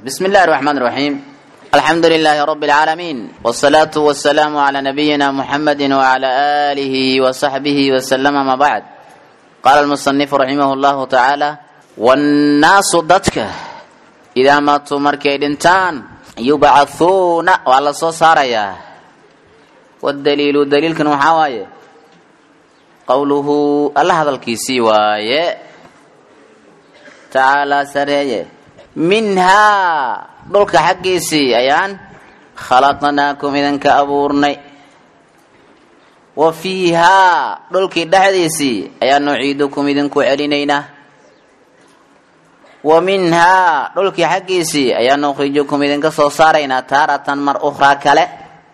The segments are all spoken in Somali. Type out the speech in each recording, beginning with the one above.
بسم الله الرحمن الرحيم الحمد لله رب العالمين والصلاة والسلام على نبينا محمد وعلى آله وصحبه وسلم ما بعد قال المصنف رحمه الله تعالى والناس ضدك إذا ماتوا مركي دنتان يبعثون وعلى صاريا والدليل دليل كان محاواية قوله الله هذا الكيسي وايه tacaalaa sareeye minhaa dhulka xaggiisii ayaan khalaqnaakum idinka abuurnay wa fiihaa dhulkii dhexdiisii ayaan nuciidukum idinku celinaynaa wa minhaa dhulkii xaggiisii ayaan nukhrijukum idinka soo saaraynaa taaratan mar ukhraa kale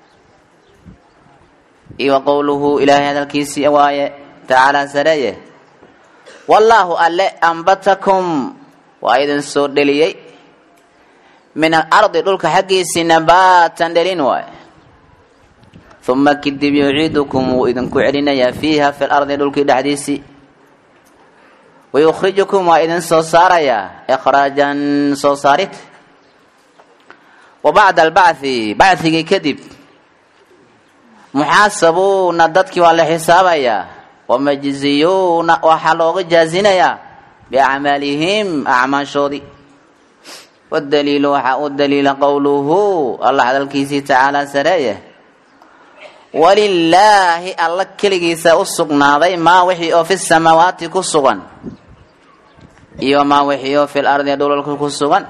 iyo wa qowluhu ilaahay hadalkiisii waaye tacaalaa sareeye wallaahu alle ambatakum waa idin soo dheliyey min alardi dhulka xaggiisii nabaatan dhelin waay uma kadib yuciidukum wuu idinku celinayaa fiiha fi lardi dhulkii dhexdiisii wayukhrijukum waa idin soo saarayaa ikhraajan soo saarid wa bacda albacthi bacthigii kadib muxaasabuuna dadkii waa la xisaabayaa wamajziyuuna waxaa looga jaazinayaa biacmaalihim acmaashoodii wadaliilu waxaa u daliila qowluhu allah hadalkiisii tacaalaa sareeye walilaahi alla keligiisa u sugnaaday maa wixii oo fi samaawaati ku sugan iyo maa wixii oo fi lardi dhulalka ku sugan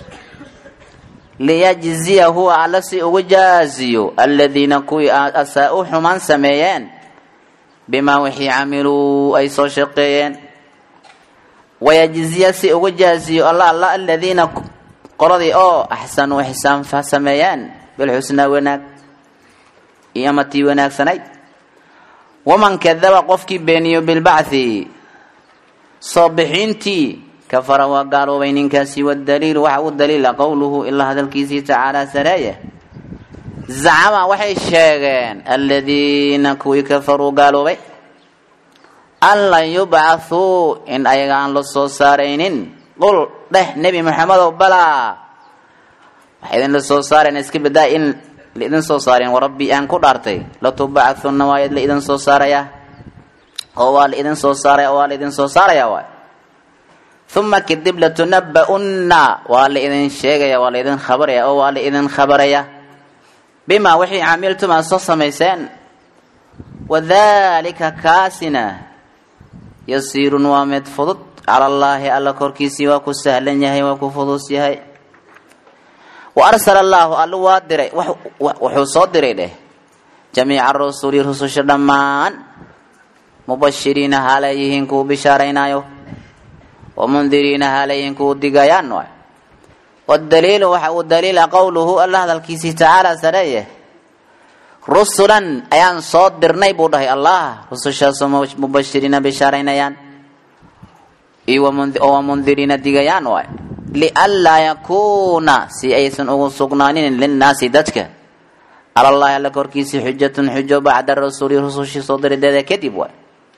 liyajziya huwa alla si ugu jaaziyo aladiina kuwii asaa-u xumaan sameeyeen bimaa wixii camiluu ay soo shaqeeyeen wayajziya si uga jaaziyo alla alla aladiina qoladii oo axsanuu ixsaan sameeyeen bilxusnaa wanaag iyo amatii wanaagsanayd waman kadaba qofkii beeniyo bilbacthi soo bixiintii kafara waa gaaloobay ninkaasi wadaliilu waxa u daliila qowluhu ilaa hadalkiisii tacaalaa sareeye zacama waxay sheegeen aladiina kuwii kafaruu gaaloobay an lan yubcathuu in ayaga aan la soo saaraynin qul dheh nebi maxamedow balaa waxay idinla soo saareen iska badaa in laidin soo saareen warabbi aan ku dhaartay latubacthunna waa laidin soo saarayaa oo waa laidin soo saaraya oo waa laidin soo saaraya waay uma kadib latunaba'unna waa laidin sheegaya waa laidin khabaraya oo waa laidin khabaraya bimaa wixii camiltum aad soo samayseen wadalika kaasina yasiirun waa mid fudud cala allaahi alla korkiisii waa ku sahlan yahay waa ku fudus yahay wa arsala allaahu alla waa diray wuxuu soo diray dheh jamiica rusuli rususha dhammaan mubashiriina haalayihiin kuwu bishaaraynaayo wamundiriina haalayihiin kuwu digayaan waay wadaliilu waxa uu daliila qowluhu alla hadalkiisii tacaala sareeye rusulan ayaan soo dirnay buu dhahay allah rusushaasoo mubashiriina bishaaraynayaan iyo wamundiriina digayaan waay lianlaa yakuuna si aysan ugu sugnaanin linnaasi dadka alallahi alla korkiisii xujatun xujo bacda rasuli rusushii soo dirideeda kadib waay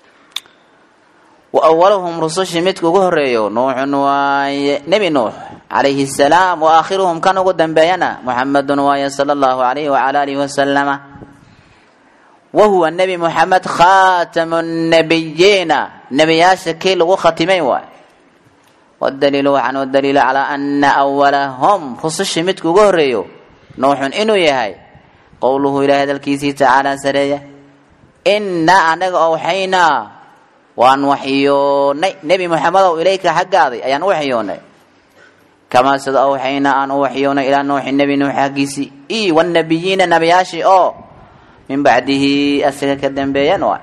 wa awaluhum rusushii midka ugu horeeyo nuuxun waaye nebi nuux calayhi salaam wa aakhiruhum kan ugu dambeeyana muxamedun waaye sala allahu alayhi wacala alihi wasalama wa huwa nebi muxamed khaatamu nabiyiina nebiyaasha kii lagu khatimay waay wadaliilu waxaan u daliila calaa ana awalahum rusushii midka ugu horeeyo nuuxun inuu yahay qowluhu ilahay hadalkiisii tacaala sareeya inaa anaga owxaynaa waan waxyoonay nebi moxamedow ilayka xaggaaday ayaan u waxyoonay kamaa sida awxaynaa aan u waxyoonay ilaa nuuxi nebi nuux xaggiisii i wanabiyiina nabiyaashii oo min bacdihi asiga ka dambeeyan waay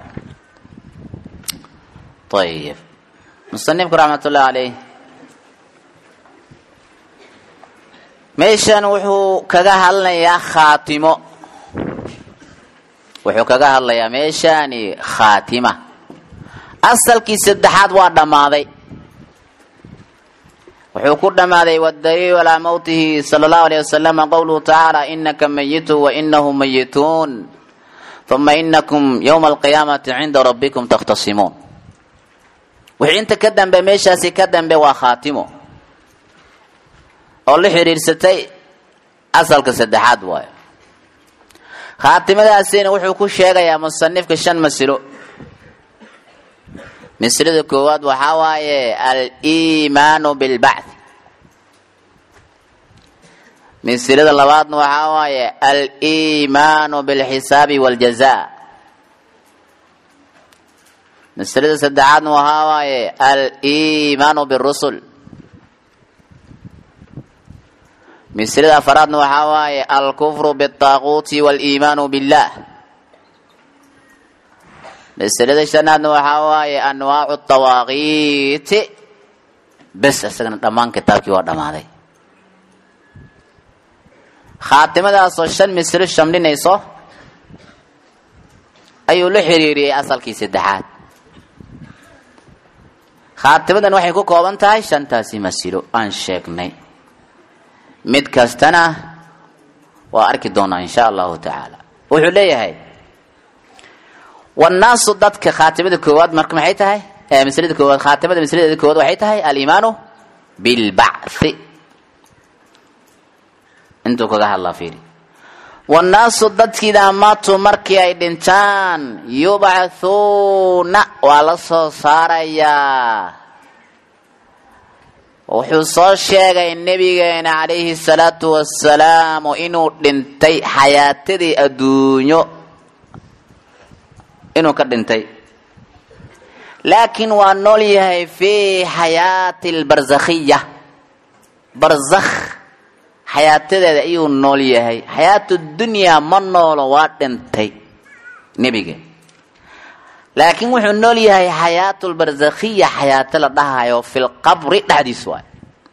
ayib musanifku raxmat ullahi caleyh meeshan wuxuu kaga hadlayaa khaatimo wuxuu kaga hadlayaa meeshani khaatima asalkii saddexaad waa dhammaaday wuxuu ku dhammaaday wadaliilu calaa mowtihi sala allahu alayh wasalama qowluhu tacaala inaka mayitu wa inahu mayituun uma inakum yowma alqiyaamati cinda rabbikum takhtasimuun wixii inta ka dambe meeshaasi ka dambe waa khaatimo oo la xiriirsatay asalka saddexaad waayo khaatimadaasina wuxuu ku sheegayaa musanifka shan masilo masilada koowaad waxaa waaye aliimaanu bilbacth masilada labaadna waxaa waaye aliimaanu bilxisaabi waljaza masilada saddexaadna waxaa waaye aliimaanu birusul masilada afaraadna waxaa waaye alkufru biالطaaquuti wاliimaanu billah masilada shanaadna waxaa waaye anwaacu الطawaaqiiti bes isagana dhammaan kitaabkii waa dhammaaday khaatimadaasoo shan mislo shamlinayso ayuu la xiriiriyey asalkii saddexaad khaatimadan waxay ku kooban tahay shantaasi masilo aan sheegnay mid kastana waa arki doonaa insha allahu tacaala wuxuu leeyahay wannaasu dadka khaatimada koowaad marka maxay tahay maslada koowaad khaatimada masladeeda koowaad waxay tahay aliimaanu bilbacthi intuu kaga hadlaa fiiri wannaasu dadkiidaa maatuu markii ay dhintaan yubcathuuna waa la soo saarayaa wuxuu soo sheegay nebigeena calayhi salaatu wasalaamu inuu dhintay xayaatadii adduunyo inuu ka dhintay laakiin waa nool yahay fii xayaati albarzakhiya barzakh xayaatadeeda ayuu nool yahay xayaatu dunyaa ma noolo waa dhintay nebiga laakiin wuxuu nool yahay xayaatu lbarzakhiya xayaato la dhahayo fi lqabri dhexdiis waay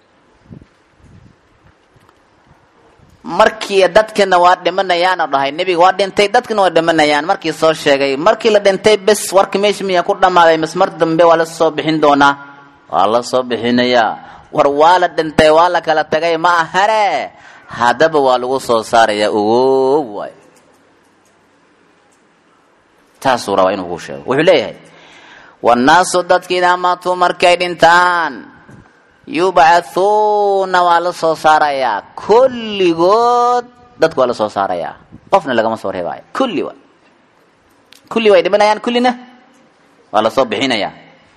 markii dadkana waa dhimanayaan oo dhahay nebiga waa dhintay dadkana waa dhimanayaan markii soo sheegay markii la dhintay bes warka meesha miyaa ku dhammaaday mas mar dambe waa la soo bixin doonaa waa la soo bixinayaa war waa la dhintay waa la kala tagay ma ahane haddaba waa lagu soo saarayaa ogow waay taasuu rabaa inuu ku sheego wuxuu leeyahay wannaasu dadkiidaa maatuu markay dhintaan yubcathuuna waa la soo saarayaa kulligood dadku waa la soo saarayaa qofna lagama soo reebaayo kulli wa kulli way dhimanayaan kullina waa lasoo bixinayaa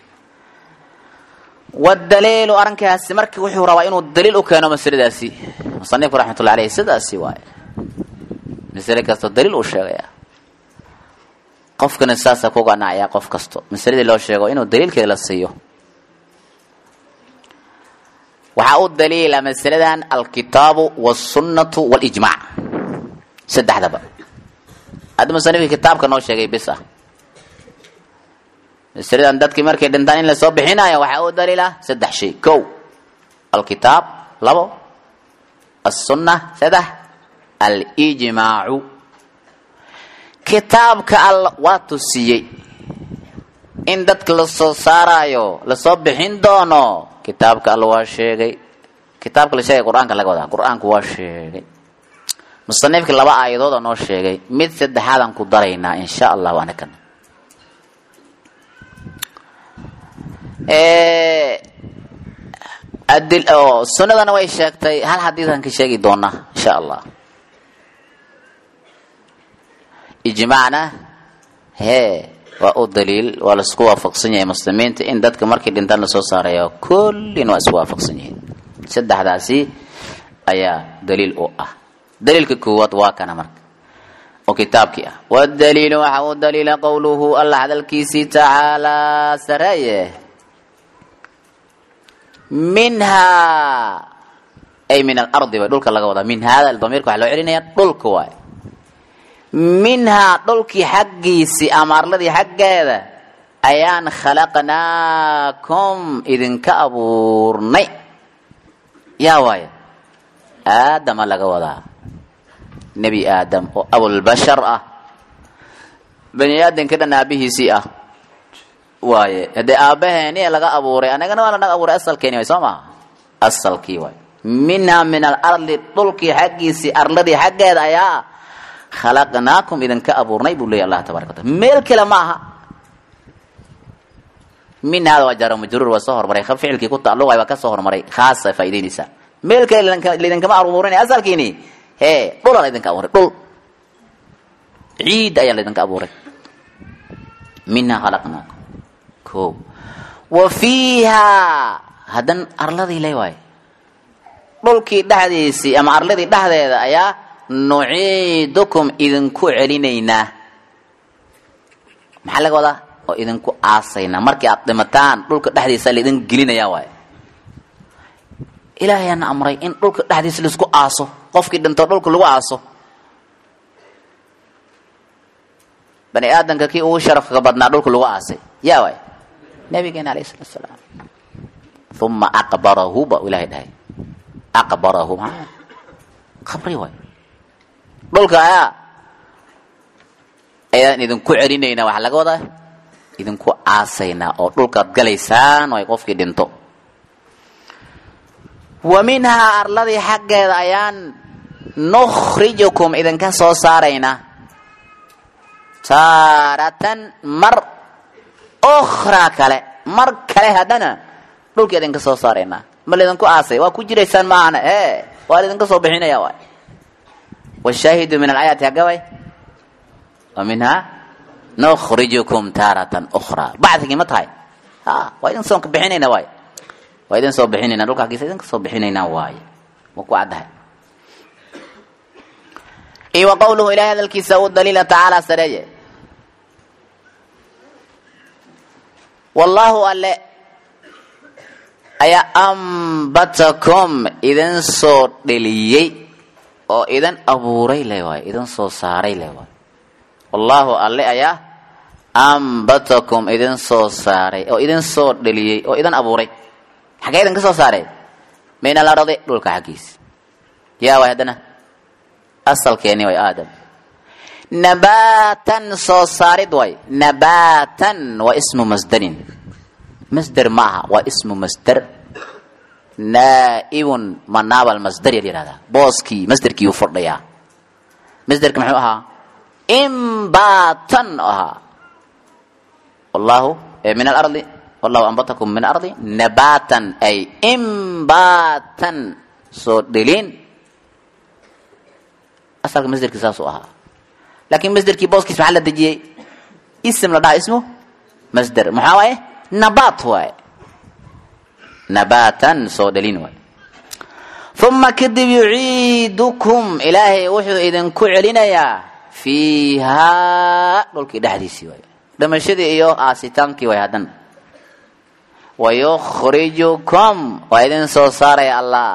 wadaliilu arrinkaasi marka wuxuu rabaa inuu daliil u keeno masaladaasi musanifku raxmatullahi aleyh sidaasi waaye masale kastoo daliil uu sheegaya qofkana saasa ku ganacaya qof kasto masaladii loo sheego inuu daliilkeeda la siiyo waxaa u daliila masaladan alkitaabu wاsunnatu wاlijmac saddexdaba hadda musanifkii kitaabka noo sheegay bis ah masaladan dadkii markay dhintaan in lasoo bixinayo waxaa u daliila saddex shay kow alkitaab labo aلsunna saddex alijmaacu kitaabka all waa tusiyey in dadka lasoo saarayo lasoo bixin doono kitaabka alla waa sheegay kitaabka la sheegay qur-aanka laga wadaa qur-aanku waa sheegay musanifka laba aayadood oo noo sheegay mid saddexaadaan ku daraynaa insha allahu anakana adil oo sunnadana way sheegtay hal xadiidkan ka sheegi doonaa insha allah ijmaacna hee waa u daliil waa laisku waafaqsan yahay muslimiinta in dadka markii dhintaan lasoo saarayo kullina waa isku waafaqsan yihiin saddexdaasi ayaa daliil u ah daliilka koowaad waa kana marka oo kitaabkii ah wadaliilu waxa uu daliila qowluhu allah hadalkiisii tacaalaa sareeye minhaa ay min alardi way dhulka laga wadaa min hada damiirka waxa loo celinaya dhulka waay minhaa dhulkii xaggiisii ama arladii xaggeeda ayaan khalaqnaakum idinka abuurnay yaa waaya aadama laga wadaa nebi aadam oo abulbashar ah bani aadamka dhan aabihiisii ah waaye haddee aabbaheeni laga abuuray anagana waa lanaga abuuray asalkeeni waay soo maha asalkii waay minhaa min alardi dhulkii xaggiisii arladii xaggeeda ayaa khalaqnaakum idinka abuurnay buu leeya allah tabaraka wataala meel kale ma aha min hada waa jaara majruur waa soo hormaray ficilkii ku tacalluqay waa ka soo hormaray khaasa faa'idaynaysaa meel kale laidinkama abuurin asalkiini hee dhulaa laydinka abuuray dhul ciid ayaa laydinka abuuray minhaa khalaqnaakum ko wa fiihaa haddan arladii le waaye dhulkii dhexdiisii ama arladii dhexdeeda ayaa nuciidukum idinku celinaynaa maxaa laga wadaa oo idinku aasaynaa markii aad dhimataan dhulka dhexdiisa laidin gelinayaa waaye ilaahayaana amray in dhulka dhexdiisa laisku aaso qofkii dhinto dhulka lagu aaso bani aadamka kii ugu sharafka badnaa dhulka lagu aasay yaa waay nabigeena alayh salatu salaam uma aqbarahu ba ilahay dhahay aqbarahu maa qabri waay dhulka ayaa ayaan idinku celinaynaa waxaa laga wadaa idinku aasaynaa oo dhulkaad galaysaan ay qofkii dhinto wa minhaa arladii xaggeeda ayaan nukhrijukum idinka soo saaraynaa taaratan mar ukhraa kale mar kale haddana dhulka idinka soo saaraynaa ma laydinku aasay waa ku jiraysaan maahana e waa laydinka soo bixinaya waay washaahidu min alaayaati hagga way wa minhaa nukhrijukum taaratan ukhraa bacdigii ma tahay a waa idin soo bixinayna waay waa idin soo bixinayna dhulka aggiisa idinka soo bixinaynaa waaye waa ku caddahay iyo wa qowluhu ilahay hadalkiisa u daliila tacaala sareeye wallaahu alle ayaa ambatakum idin soo dheliyey oo idin abuuray le waaye idin soo saaray le waaye wallaahu alle ayaa ambatakum idin soo saaray oo idin soo dheliyey oo idin abuuray xagee idinka soo saaray min alardi dhulka xaggiisa yaa waay haddana asalkeeni way aadam nabaatan soo saarid way nabaatan waa ismu masdarin masder ma aha waa ismu masder naaibun manaabal masder ya yihahdaa booskii masderkii u fordhayaa masderka muxuu ahaa imbatan ahaa wallahu min alardi wallahu ambatakum min ardi nabatan ay imbatan soo dhelin asalka masderkii saasuu ahaa laakiin masderkii booskiis maxaa la dejiyey ism la dhaha ismu masder maxaa waaye nabat waaye nabatan soo dhelin waaye uma kadib yuciidukum ilaahay wuxuu idinku celinayaa fiihaa dhulkii dhexdiisii waaye dhimashadii iyo aasitaankii waay haddan wayukhrijukum waa idin soo saaraya allah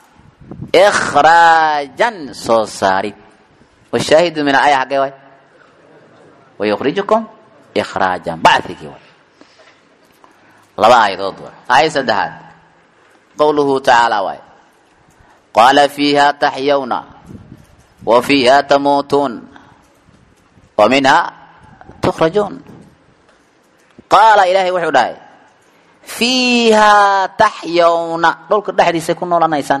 ikhraajan soo saarid washaahidu min alaya xaggee waay wayukhrijukum ikhraajan bacigii waay laba aayadood waay aayad saddexaad qowluhu tacaala waay qaala fiiha taxyawna wa fiiha tamuutuun wa minha tukhrajuun qaala ilaahay wuxuu dhahay fiihaa taxyawna dhulka dhexdiisay ku noolanaysaan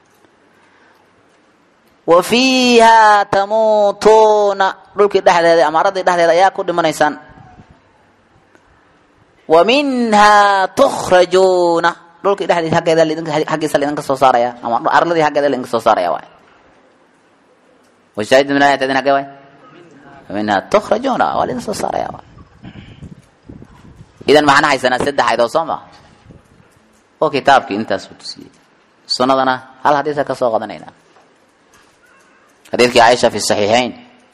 wa fiihaa tamuutuuna dhulkii dhexdeeda ama aradii dhexdeeda ayaa ku dhimanaysaan wa minhaa tukhrajuuna dhulkii dhexdiis aggeeda xaggiisa laidinka soo saaraya ama arladii xaggeeda laidinka soo saaraya waay washaahid min ayat adin hagge waay wa minhaa tukhrajuuna waa laidin soo saaraya waay idan maxaan haysanaa saddex ayadoo soo ma oo kitaabkii intaasuu tusiyey sunnadana hal hadiisa ka soo qadanaynaa xadiidkii caaisha fi saxiixayn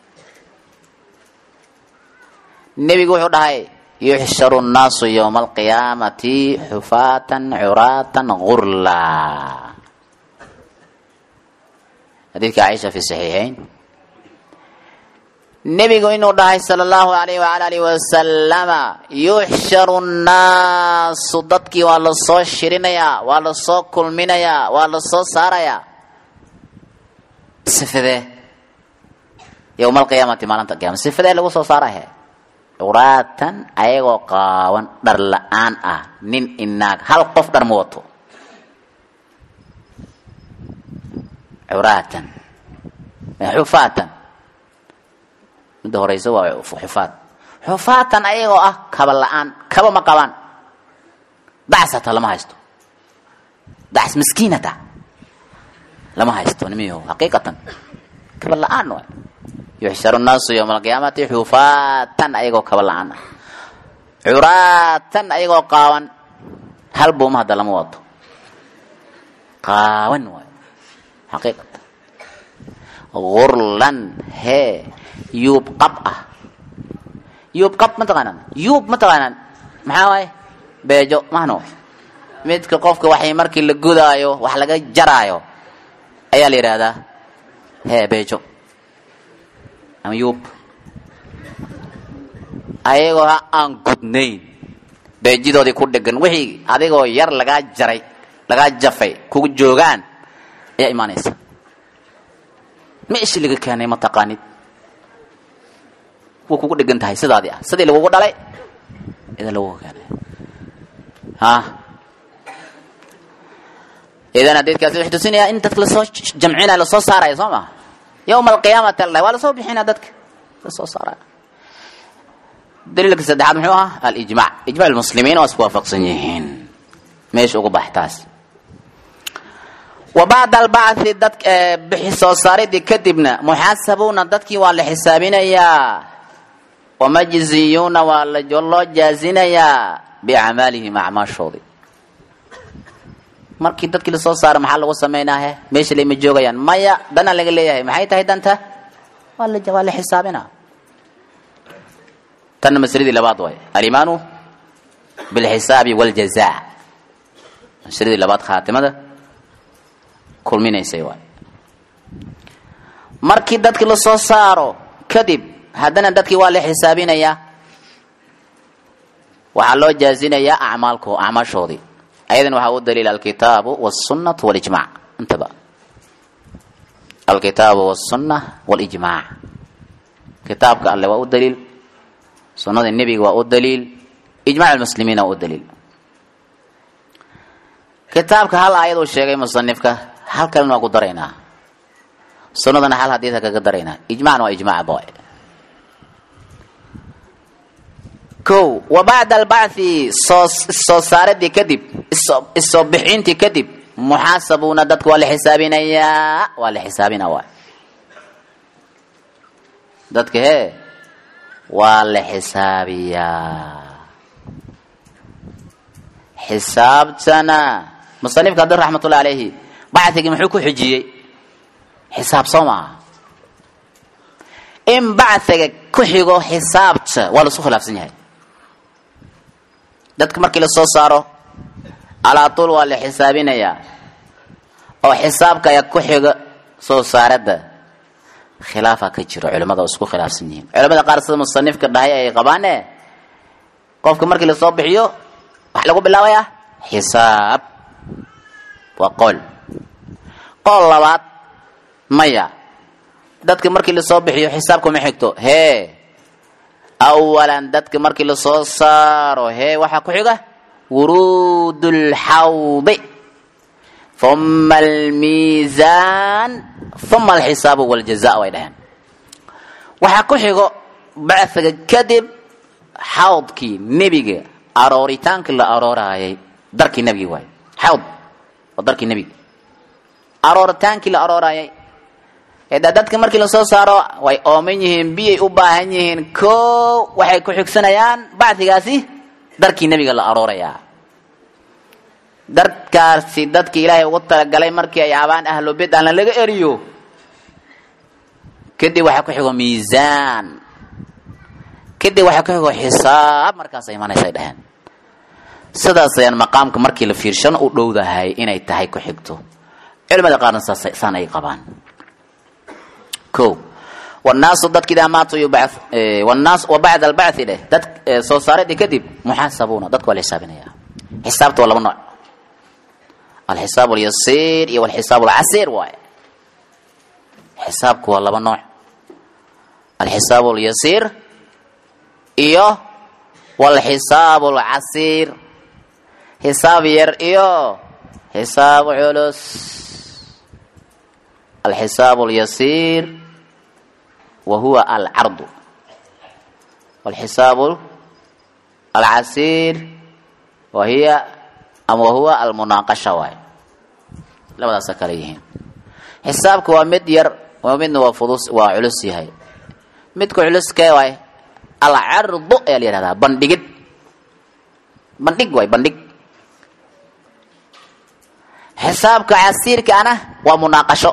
nebigu wuxuu dhahay yuxsharu nnaasu yowma alqiyaamati xufaatan curaatan gurla xadiidkii caaisha fi saxiixayn nebigu inuu dhahay sala allahu alayh waala alihi wasalama yuxsharu nnaasu dadkii waa lasoo shirinayaa waa lasoo kulminayaa waa lasoo saarayaa sifadee yowma alqiyaamati maalinta qiyama sifadee lagu soo saarahe curaatan ayagoo qaawan dhar la-aan ah nin inaag hal qof dhar ma wato curaatan xufaatan midda horeysa waa xufaad xufaatan ayagoo ah kaba la-aan kaba ma qabaan dacs hataa lama haysto dacs miskiinata lama haysto nimiyo xaqiiqatan kaba la-aan waay yuxsharu nnaasu yowma alqiyaamati xufaatan ayagoo kaba la-aan ah curaatan ayagoo qaawan hal buuma hadda lama wado qaawan waay xaqiiqatan gurlan hee yuub qab ah yuub qab ma taqaanaan yuub ma taqaanaan maxaa waaye beejo mahno midka qofka waxay markii la gudaayo wax laga jaraayo ayaa la yidhaahdaa hee beejo ama yuub ayagoo ha aan gudnayn beejidoodii ku dhegan wixii adigoo yar lagaa jaray lagaa jafay kugu joogaan ayaa imaanaysa meeshii laga keenay ma taqaanid way kugu dhegan tahay sidaadii ah sidii lagugu dhalay ida lagugu keenay ha idan hadiidkaasi wuxuu tusinayaa in dadka lasoo jamcinaya lasoo saaraya soo maa yowma alqiyaamati allah waa lasoo bixinaya dadka lasoo saaraya daliilka saddexaad muxuu ahaa alijmac ijmac lmuslimiin waa isku waafaqsan yihiin meesha ugu bax taas wa bacda albacthi dad bixi soo saaridii kadibna muxaasabuuna dadkii waa la xisaabinayaa wamajziyuuna waa loo jaazinayaa biacmaalihim acmaashoodii markii dadkii lasoo saara maxaa lagu samaynahe meesha layma joogayaan maya danaa laga leeyahay maxay tahay danta waa la waa la xisaabina tanna masladii labaad waay alimaanu bilxisaabi waljaza masladii labaad khaatimada kulminaysay waay markii dadkii lasoo saaro kadib haddana dadkii waa la xisaabinayaa waxaa loo jaazinayaa acmaalko acmaashoodii ayadan waxaa u daliila alkitaabu wاsunatu wاlijmac intaba alkitaabu wاsuna wاlijmac kitaabka alle waa u daliil sunada nebiga waa u daliil ijmac lmuslimiin waa u daliil kitaabka hal aayad uu sheegay musanifka hal kalena waa ku daraynaa sunadana hal hadiidka kaga daraynaa ijmacna waa ijmac boy ko wa bacda albacthi soo soo saaradii kadib isoo bixintii kadib muxaasabuuna dadka waa la xisaabinayaa waa la xisaabina waay dadka hee waa la xisaabiyaa xisaabtana musanifka abdi raxmatullahi alayhi bacthigii muxuu ku xijiyey xisaab soo maaha in bacthiga ku xigo xisaabta waa laisku khilaafsan yahay dadka markii lasoo saaro alaatul waa la xisaabinayaa oo xisaabka ayaa ku xiga soo saaradda khilaafa ka jiro culimada oo isku khilaafsan yihiin culimada qaar sida musanifka dhahay ay qabaane qofka markii lasoo bixiyo waxa lagu bilaabayaa xisaab waa qool qool labaad maya dadka markii lasoo bixiyo xisaabka ma xigto hee awalan dadka markii lasoo saaro hee waxaa ku xiga wuruud lxawdi uma almiisaan uma alxisaabu waljaza way dhaheen waxaa ku xigo bacfiga kadib xawdkii nebiga arooritaankii la arooraayay darkii nebigi waay xawd waa darkii nebiga arooritaankii la arooraayay eda dadka markii lasoo saaro way ooman yihiin biyay u baahan yihiin ko waxay ku xigsanayaan bacdigaasi darkii nebiga la aroorayaa darkaasi dadki ilaahay ugu talagalay markii ay abaan ahlo bid aan laga eriyo kadib waxaa ku xigo miisaan kadib waxaa ku xigo xisaab markaas imanaysa ay dhaheen sidaas ayaan maqaamka markii la fiirshano u dhowdahay inay tahay ku xigto culimada qaarna saan ay qabaan o wannaasu dadka idaa maatuu yubac wnaas wa bacda albachi dheh dad soo saaradii kadib muxaasabuuna dadka waa la xisaabinaya xisaabta waa laba nooc alxisaab alyasiir iyo alxisaab alcasiir waaye xisaabku waa laba nooc alxisaab alyasiir iyo walxisaab alcasiir xisaab yar iyo xisaab culus alxisaab alyasiir wa huwa alcardu walxisaab alcasiir wa hiya ama wahuwa almunaaqasha waaye labadaasa kale yihiin xisaabka waa mid yar waa midna waa fudus waa culus yahay midka culuskee waay alcardu ayaa la yihahdaa bandhigid bandhig waay bandhig xisaabka casiirkaana waa munaaqasho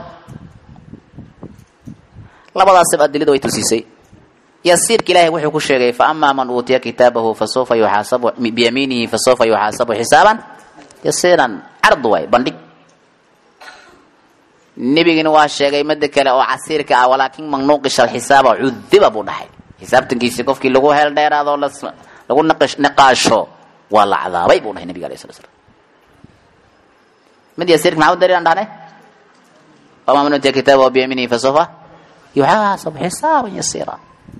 labadaasib adiladu way tusiisay yasiirka ilaahay wuxuu ku sheegay faama man uutiya kitaabahu fasawfa yuxaasabu biyamiinihi fasawfa yuxaasabu xisaaban yasiiran card waay bandhig nebigina waa sheegay mada kale oo casiirka ah walaakin man nuuqisha alxisaaba cudiba buu dhahay xisaabtankiisi qofkii lagu heel dheeraado lagu niqaasho waa la cadaabay buu dhahay nebiga alayh sala slam mid yasiirka maxaa u daliilan dhahnay faama man uutiya kitaabahu biyamiinihi fasawfa yuxaasabu xisaaban yasiira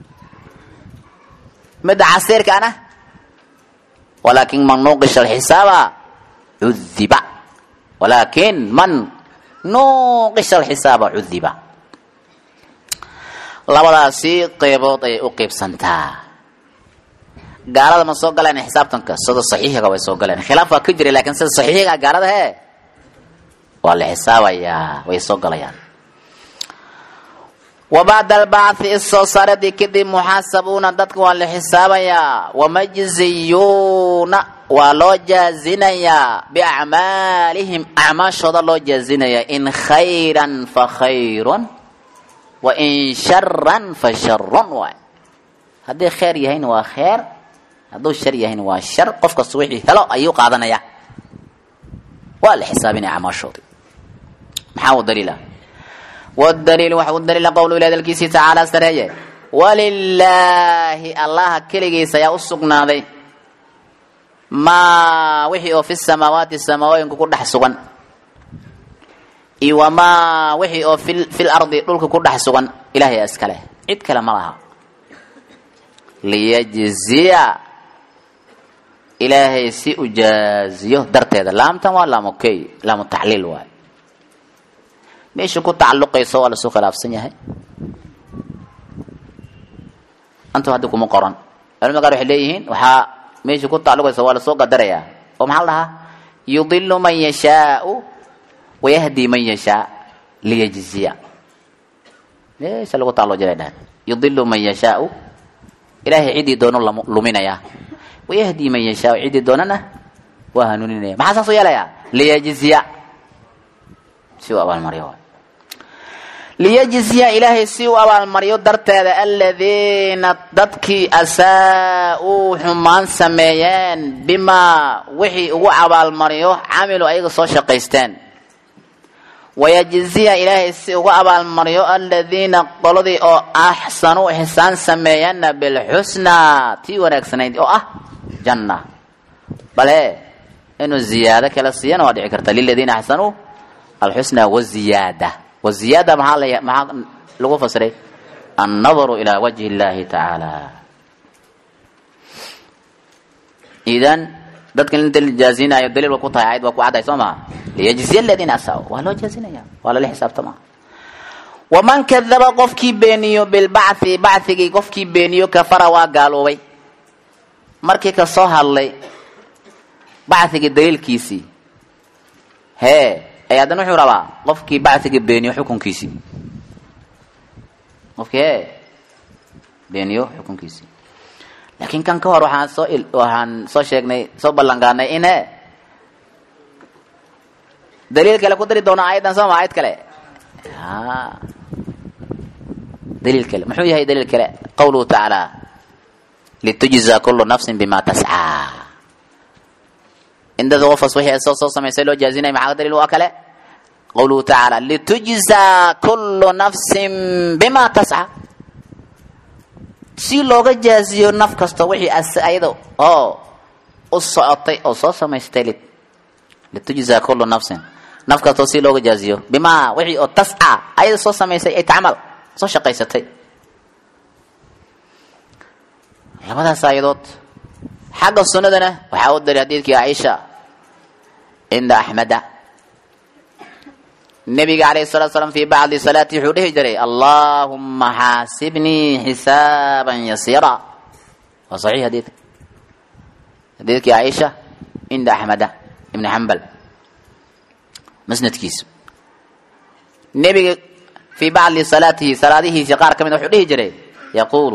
midda casiirkaana walaakin man nuuqisha alxisaaba cudiba walaakin man nuuqisha alxisaaba cudiba labadaasi qeybood ayay u qeybsantaa gaalada ma soo galeen xisaabtanka sida saxiixiga way soo galeen khilaaf waa ka jiray lakin sida saxiixiga gaalada he waa la xisaabayaa way soo galayaan wa bacda albacthi isoo saaradii kadib muxaasabuuna dadka waa la xisaabayaa wamajziyuuna waa loo jaazinayaa biacmaalihim acmaashooda loo jaazinayaa in khayran fa khayrun wa in sharan fa sharun waay haddii kheyr yahayna waa kheyr hadduu shar yahayna waa shar qof kasta wixii helo ayuu qaadanayaa waa la xisaabinaya acmaashoodii maxaa u daliila wdaliil waxa u daliila qowlu ilah dalkiisii tacaala sareeye walilaahi allaha keligiisa ayaa u sugnaaday maa wixii oo fi samaawaati samaawooyinka ku dhex sugan iyo wamaa wixii oo fi lardi dhulka ku dhex sugan ilahay iskale cid kale ma laha liyajziya ilaahay si u jaaziyo darteeda laamtan waa laamukey laamu tacliil waay meesha ku tacaluqayso waa lasoo khilaafsan yahay antu hadda kuma qoran culamada qaar waxay leeyihiin waxaa meesha ku tacaluqaysa waa lasoo qadarayaa oo maxaa la dhahaa yudilu man yashaau wayahdi man yashaa liyajziya meesha lagu tacalluq jiray dhahan yudilu man yashaau ilaahay ciddii doono luminayaa wayahdi man yashaau ciddii doonana waa hanuuninaya maxaa saas u yeelayaa liyajziya si u abaalmaryo liyajziya ilaahay si u abaalmaryo darteeda aladiina dadkii asaa-uu xumaan sameeyeen bimaa wixii ugu abaalmaryo camilu ayaga soo shaqaysteen wayajziya ilaahay si ugu abaalmaryo aladiina qoladii oo axsanuu xisaan sameeyeenna bilxusnaa tii wanaagsanayd oo ah janna bale inuu ziyaado kala siiyana waa dhici karta liladiina axsanuu alxusna waziyaada waziyaada maxaa la maxaa lagu fasiray annadaru ilaa wajhi اllahi tacaala idan dadkan inta la jaazinayo daliil waa ku tahay ayad waa ku cadday soo maha liyajziya aladiina asaa waa loo jaazinaya waa lala xisaabtama waman kadaba qofkii beeniyo bilbachi bachigii qofkii beeniyo kafara waa gaaloobay markii ka soo hadlay bachigii daliilkiisii hee ay haddana wuxuu rabaa qofkii bacigii beeniyo xukunkiisii qofkii hee beeniyo xukunkiisii laakiin kan ka hor waxaan soo waxaan soo sheegnay soo ballanqaadnay in he daliil kale ku dari doona ayadan sooma ayad kale daliil kale muxuu yahay daliil kale qawluhu tacaala litujza kulu nafsin bima tascaa indada qofkas wixii soo soo samaysay loo jaazinaya maxaa daliil waa kale qawluhu tacaala litujza kullu nafsin bima tasca si looga jaaziyo naf kasta wixii as ayada oo u socotay oo soo samaystay litujza kullu nafsin naf kastoo si looga jaaziyo bimaa wixii oo tasca ayada soo samaysay ay tacmal soo shaqaysatay labadaas aayadood xagga sunnadana waxaa u daliil xadiidkii caaisha cinda axmeda nabiga alayh salatu slam fi bacdi salaati wuxuu dhihi jiray allahuma xaasibnii xisaaban yasiira waa saxiix xadiidka xadiidkii caaisha cinda axmeda ibni xambal masnadkiisa nebiga fii bacdi salaatihi salaadihiisii qaar ka mid wuxuu dhihi jiray yaquulu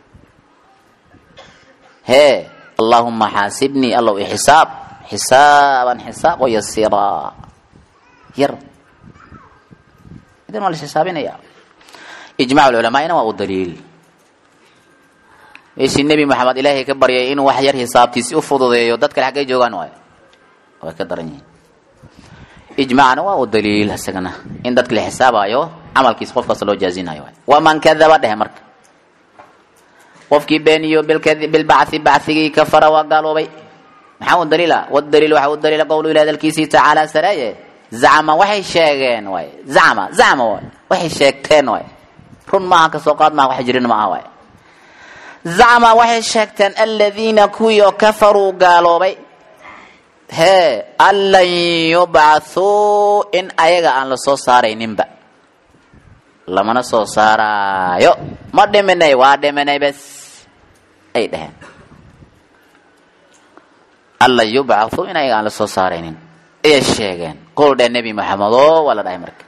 hee allahuma xaasibnii allow xisaab xisaaban xisaab oo yasiraa yar idan waa la xisaabinaya ijmac culamaa'ina waa u daliil meeshii nebi maxamed ilaahay ka baryay inuu wax yar xisaabtiisi u fududeeyo dad kale xaggay joogaan waay way ka daran yihiin ijmacna waa u daliil isagana in dadka la xisaabayo camalkiisa qof kasta loo jaazinayo waay waman kadaba dhehe marka qofkii beeniyo bilbacthi bacthigii kafara waa gaaloobay maxaa u daliila wadaliil waxa u daliila qowlu ilahi hadalkiisii tacaala sareeye zacma waxay sheegeen waay zacma zacma waay waxay sheegteen waay run maaha kasoo qaad maaha wax jirin ma aha waay zacma waxay sheegteen aladiina kuwii oo kafaruu gaaloobay hee an lan yubcathuu in ayaga aan la soo saarayninba lamana soo saaraayo ma dhiminay waa dhiminay bes ay dheheen an lan yubcathuu in ayaga aan la soo saaraynin ayay sheegeen qol dheh nebi maxamedo waa la dhahay marka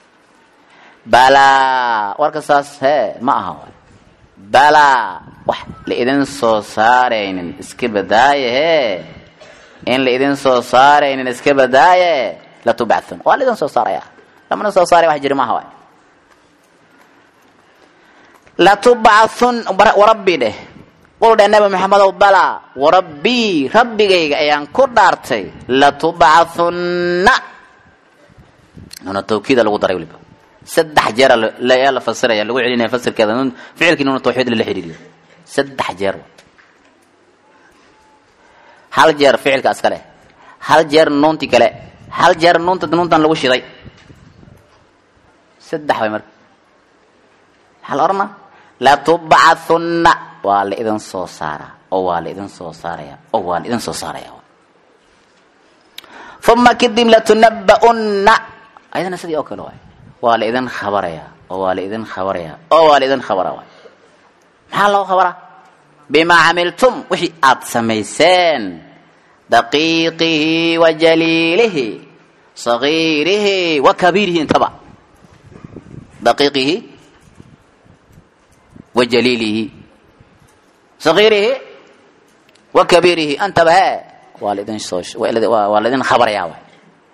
balaa warka saas hee ma aha waay balaa wax la idin soo saaraynin iska badaaye hee in la idin soo saaraynin iska badaaye latubcathun waa la idin soo saaraya lamana soo saaray wax jiri maaha waay latubcathun warabbi dheh qul dheh nabi maxamedow balaa warabbii rabbigayga ayaan ku dhaartay latubcathunna nuna tawkiida lagu daray waliba saddex jeer yaa la fasiraya lagu celinaya fasirkeeda nun ficilkii nuna tawxiid lala xidhiiriyo saddex jeer hal jeer ficilka iska leh hal jeer nuunti kale hal jeer nuunta nuuntan lagu shiday saddex way marka maxaa la odhanaa latubcathunna waa la idin soo saaraa oo waa la idin soo saaraya oo waa la idin soo saaraya uma kadib latunaba'unna ayadana sidii oo kale waay waa la idin khabaraya oo waa la idin khabaraya oo waa la idin khabara waay maxaa loo khabara bimaa camiltum wixii aad samayseen daqiiqihi wa jaliilihi sagiirihi wa kabiirihi intaba daqiiqihi wa jaliilihi sagiirihi wa kabiirihi antaba hee waa laidin soo waa laidin khabaraya waay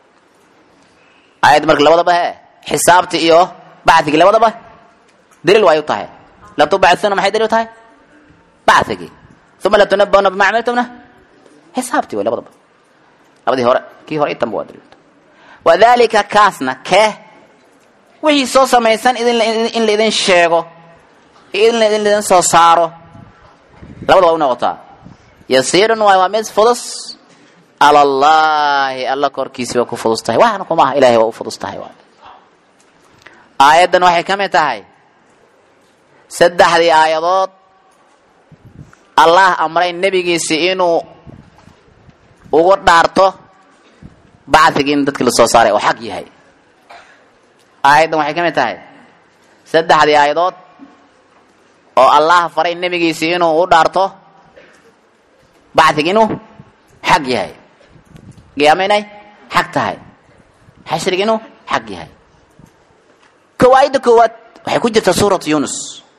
aayad marka labadaba hee xisaabti iyo bacdigii labadaba daliil waay u tahay latubacuna maxay daliil u tahay bacigii uma latunabana bima camiltumna xisaabtii way labadaba labadii hore kii hore itanba waa daliil wadalika kaasna kee wixii soo samaysan in la idin sheego in laidin soo saaro labadaba u noqotaa yasiirun waay waa mid fudus ala llahi alla korkiisi waa ku fudus tahay waxna kumaaha ilahay waa u fudus tahay waay aayaddan waxay ka mid tahay saddexdii aayadood allah amray nebigiisi inuu ugu dhaarto bacdigii in dadkii lasoo saaray oo xaq yahay aayaddan waxay ka mid tahay saddexdii aayadood oo allah faray nebigiisi inuu u dhaarto bacdig inuu xaq yahay qiyaama inay xaq tahay xashrig inuu xaq yahay kow aayadda koowaad waxay ku jirtaa suuratu yunus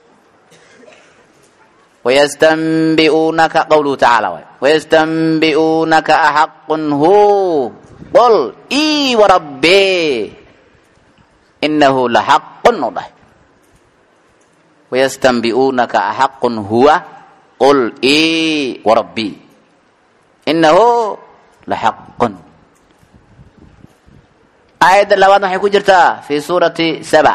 wayastanbi'uunaka qawluhu tacaala waay wayastanbi'uunaka axaqun hu qol ii warabbee inahu laxaqun u dhahay wayastanbi'uunaka axaqun huwa qul ii warabbii inahu laxaqun aayadda labaad waxay ku jirtaa fi suurati saba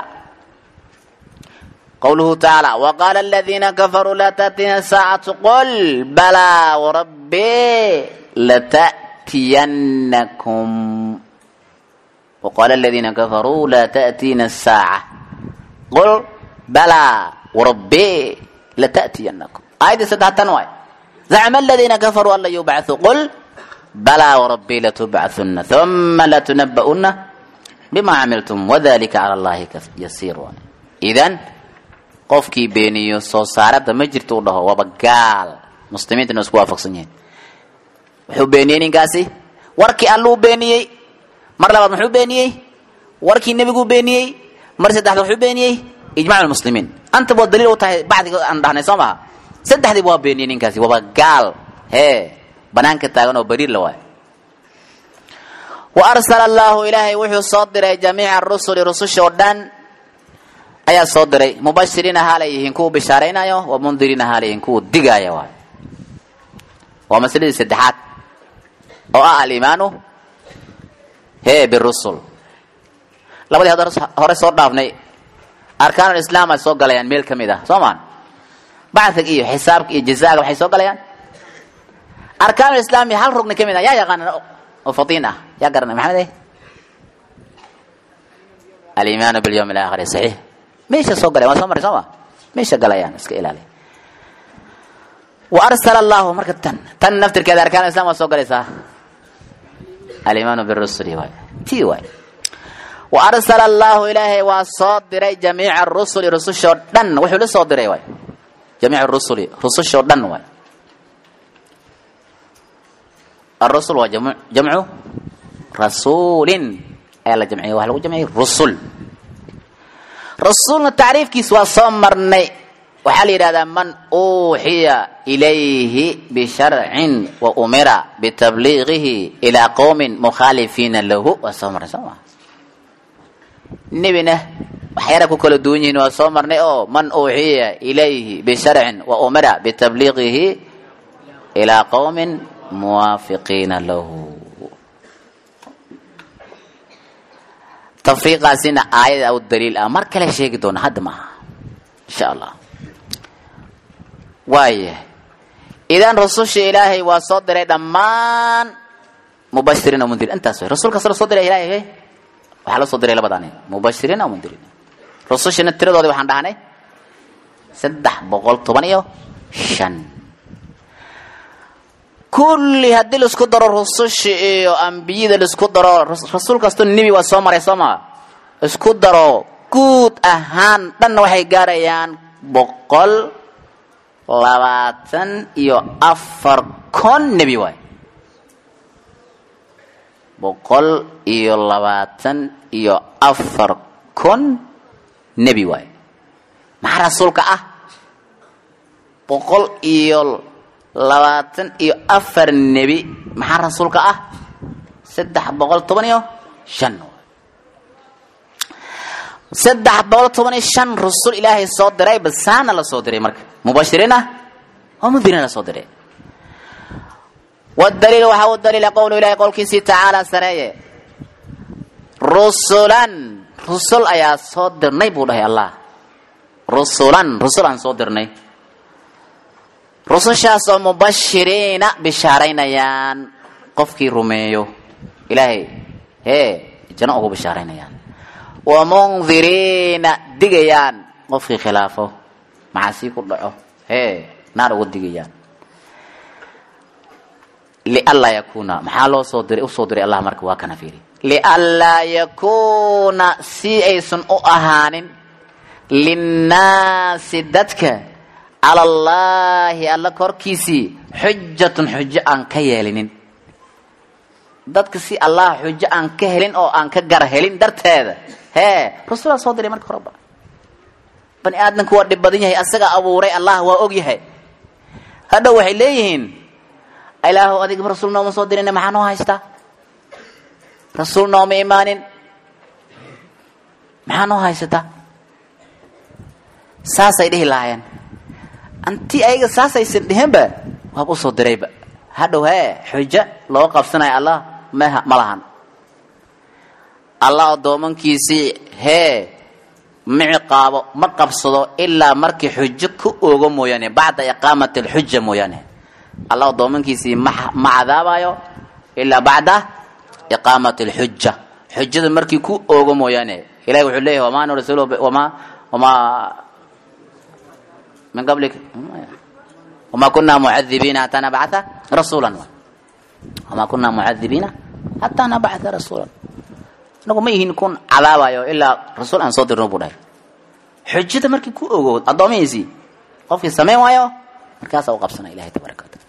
qawluhu tacaala waqaala aladiina kafaruu laa taأtina saacatu qol balaa warabbee lata'tiyanakum waqaala aladiina kafaruu laa ta'tiina asaaca qol balaa warabbee lata'tiyanakum aayaddii saddextan waay zacma aladiina kafaruu an lan yubcaثuu qol balaa warabbee latubcaثuna uma latunaba'una bima camiltum wadalika cala allahi yasiir waay idan qofkii beeniyo soo saarada ma jirto u dhaho waaba gaal muslimiintana isku waafaqsan yihiin wuxuu beeniyey ninkaasi warkii alluu beeniyey mar labaad muxuu beeniyey warkii nebiguu beeniyey mar saddexda wuxuu beeniyey ijmac lmuslimiin anta waa daliil u tahay bacdiga aan dhahnay soo maha saddexdiiba waa beeniyey ninkaasi waaba gaal hee banaanka taagan oo bariir la waayo wa arsala allaahu ilaahay wuxuu soo diray jamiica rusuli rususha oo dhan ayaa soo diray mubashiriina haalay yihiin kuwa bishaaraynayo wa mundiriina haalay yihiin kuwa digaaya waay waa masaladii saddexaad oo ah alimaanu hee birusul labadii hadda hore soo dhaafnay arkaan islaam ay soo galayaan meel ka mid ah soo maan bacdiga iyo xisaabka iyo jazaaga waxay soo galayaan arkaan islaami hal rugni ka mid ah yaa yaqaana oo fatiin ah yaa garanay maxamed eh alimaanu bilyawm alaakhiri saxiix meesha soo galay waa soo maray soo ma meesha galayaan iska ilaali wa arsala allahu marka tan tan naftirkeeda arkaan islam waa soo galaysaa alimaanu birusuli waay tii waay wa arsala allahu ilaahay waa soo diray jamiica rusuli rusushoo dhan wuxuu la soo diray waay jamiic rusuli rusushoo dhan waay arusul waa jam jamcu rasuulin ayaa la jamciya waxa lagu jamciyay rusul rasuulna tacriifkiis waa soo marnay waxaa la yidhahdaa man uuxiya ilayhi bisharcin wa umira bitabliiqihi ilaa qowmin mukhaalifiina lahu waa soo marnay soo maa nebina waxyaala ku kala duwan yihiin waa soo marnay oo man uuxiya ilayhi bisharcin wa umira bitabliiqihi ilaa qowmin muwaafiqiina lahu tafriiqaasina aayada u daliil ah mar kale sheegi doona hadda maaha insha allah waaya idan rususha ilaahay waa soo diray dhammaan mubashiriin o mundirin intaas way rasul kasta la soo diray ilaahay waxaa la soo diray labadaan mubashiriin o mundirin rusushina tiradoodii waxaan dhahnay saddex boqol toban iyo shan kulli haddii laisku daro rususha iyo ambiyada laisku daro rasuul kastoo nebi waa soo maray soo maa isku daro guud ahaan dhanna waxay gaarayaan boqol labaatan iyo afar kon nebi waay boqol iyo labaatan iyo afar kon nebi waay maxaa rasuulka ah boqol iyo labaatan iyo afar nebi maxaa rasuulka ah saddex boqol toban iyo shan saddex boqol toban iyo shan rusul ilaahay soo diray basaana la soo diray marka mubashiriina oo mundiriina la soo diray wadaliil waxaa u daliila qowlu ilahi qowlkiisii tacaala sareeye rusulan rusul ayaa soo dirnay buu dhahay allah rusulan rusul aan soo dirnay rusushaas oo mubashiriina bishaaraynayaan qofkii rumeeyo ilaahay hee janno ugu bishaaraynayaan wa mundiriina digayaan qofkii khilaafo maxaasii ku dhaco hee naar ugu digayaan lianlaa yakuuna maxaa loo soo diray usoo diray allah marka waa kana fiiri lianlaa yakuuna si aysan u ahaanin linnaasi dadka cala allaahi alla korkiisii xujatun xujo aan ka yeelinin dadka si allah xujo aan ka helin oo aan ka gar helin darteeda hee rasulaa soo diray marka horeba bani aadamku waa dhib badan yahay asaga abuuray allah waa og yahay hadhow waxay leeyihiin ilaahu adigaba rasuul nooma soo dirin maxaa noo haystaa rasuul nooma imaanin maxaa noo haysataa saasay dhihi lahaayeen anti ayaga saasaysan dhihinba waaba usoo dirayba hadhow hee xujo loo qabsanayo allah mh ma lahan allah addoomankiisii hee ma ciqaabo ma qabsado ilaa markii xujo ku oogo mooyaane bacda iqaamati alxuja mooyaane allah addoomankiisii ma ma cadaabayo ilaa bacda iqaamati alxuja xujada markii ku oogo mooyaane ilahi wuxuu leeyahay wamaa nursilu wamaa wamaa min qablik wamaa kunaa mucadibiina hataa nabcatha rasuulan wamaa kunaa mucadibiina hataa nabcatha rasuulan inagu ma yihiin kun cadaabayo ilaa rasuul aan soo dirno buu dhahay xujada markii ku ogo addoomihiisii qofkii samayn waayo markaasaa u qabsana ilahay tabaraka wataala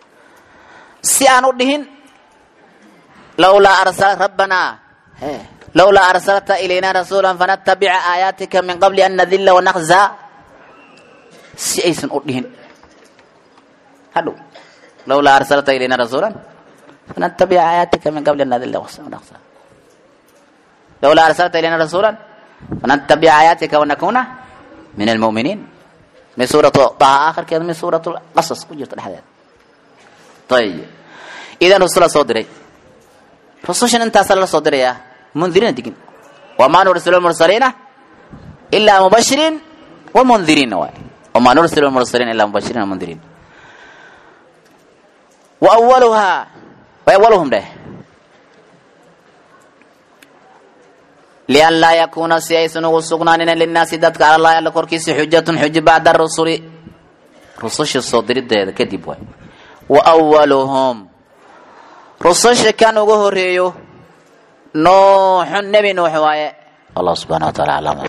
si aan u dhihin lawlaa arsala rabbanaa he lowlaa arsalta ilayna rasuula fanatabica aayaatika min qabli an nadilla wanakzaa si aysan u dhihin hadhow lowlaa arsalta ilayna rasuula fanatabica aayaatika min qabli an nadilla wanakzaa lowlaa arsalta ilayna rasuula fanatabica aayaatika wanakuna min almu'miniin min suuratu daha aakhirkeeda min suuratu qasas ku jirta dhexdeeda ayib idan rusula soo diray rusushan intaasa lala soo dirayaa mundiriina digin wamaa nursilu lmursaliina ilaa mubashiriin wa mundiriina waay wamaa nursilu lmursaliina ilaa mubashiriin wa mundiriin wa awaluhaa wa awaluhum dheh lian laa yakuuna si aysan ugu sugnaanina linnaasi dadka cala allahi alla korkiisa xujatun xujo bacda rusuli rususha soo dirideeda kadib waay wa awaluhum rususha kan ugu horeeyo nuuxun nebi nuux waaye allah subxana wa taala aclam